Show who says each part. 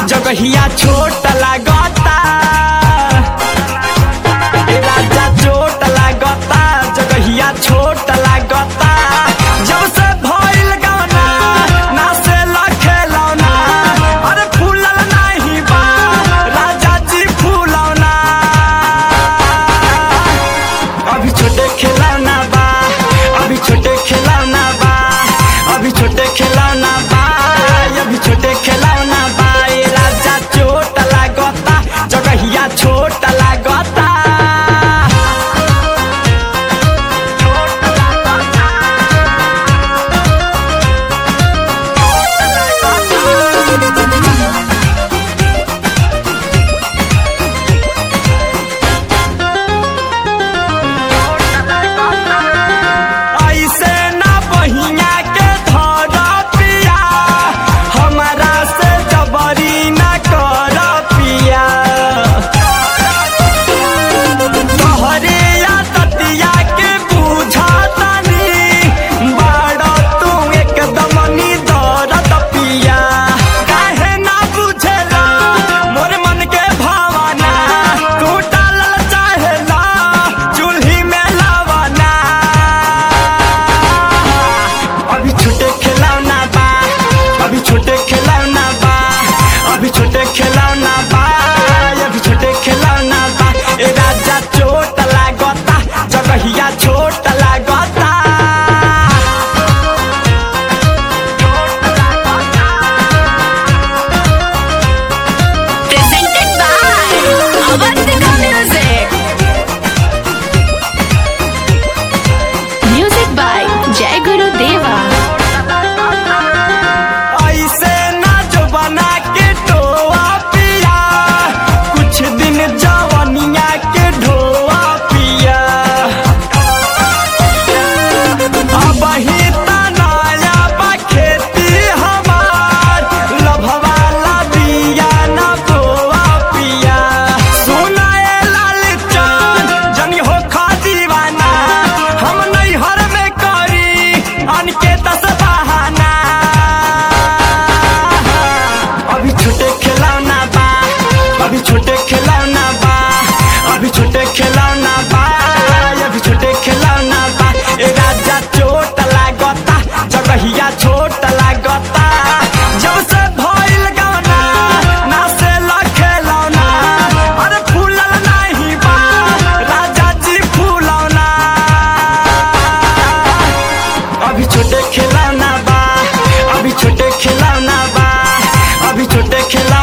Speaker 1: जगहिया छोट लागता ए राजा चोट लागता जगहिया छोट लागता जब से भइल गवना ना से लखेलौना अरे फूलल नाही बा राजा जी फूलौना अभी छोटे खिलौना बा अभी छोटे खिलौना बा अभी छोटे खिलौना बा अभी छोटे खिलौना बा ए राजा चोट लागता जगहिया छोट लागता ऐसे ना बहिया के धर पिया हमारा से जबरी ना कर पिया तोहरे या ततिया के बुझातानी बाड़ तू एकदम नी दरद पिया काहे ना बुझेला मोर मन के भावना तू डालल चाहेला चूल्ही में लवना अभी छोटे खिलौना बा अभी छोटे खिलौना बा अभी छोटे खिलौना बा अभी छोटे खिलौना बा ए राजा चोट लागता जगहिया छोट लागता
Speaker 2: presented by Avantika Music. Music by Jai Guru Deva.
Speaker 1: ऐसे ना जो बना के टोआ पिया कुछ दिन जवनिया के ढोआ पिया अब ही तनाया बा खेती हमार लभवाला बिया ना बोआ पिया सुनाए लाल चांद जनी हो खा दीवाना हम नहीं हर में करी अनके दस बहाना अभी छोटे खिलौना बा अभी छोटे खिलौना बा अभी छोटे खिलौना बा अभी छोटे खिलौना बा ए राजा चोट लागता जगहिया छोट लागता जब से भइल गवना ना से लखेलौना अरे फूलल नाही बा राजा जी फूलौना अभी छोटे खिलौना बा अभी छोटे खिलौना बा अभी छोटे खिलौना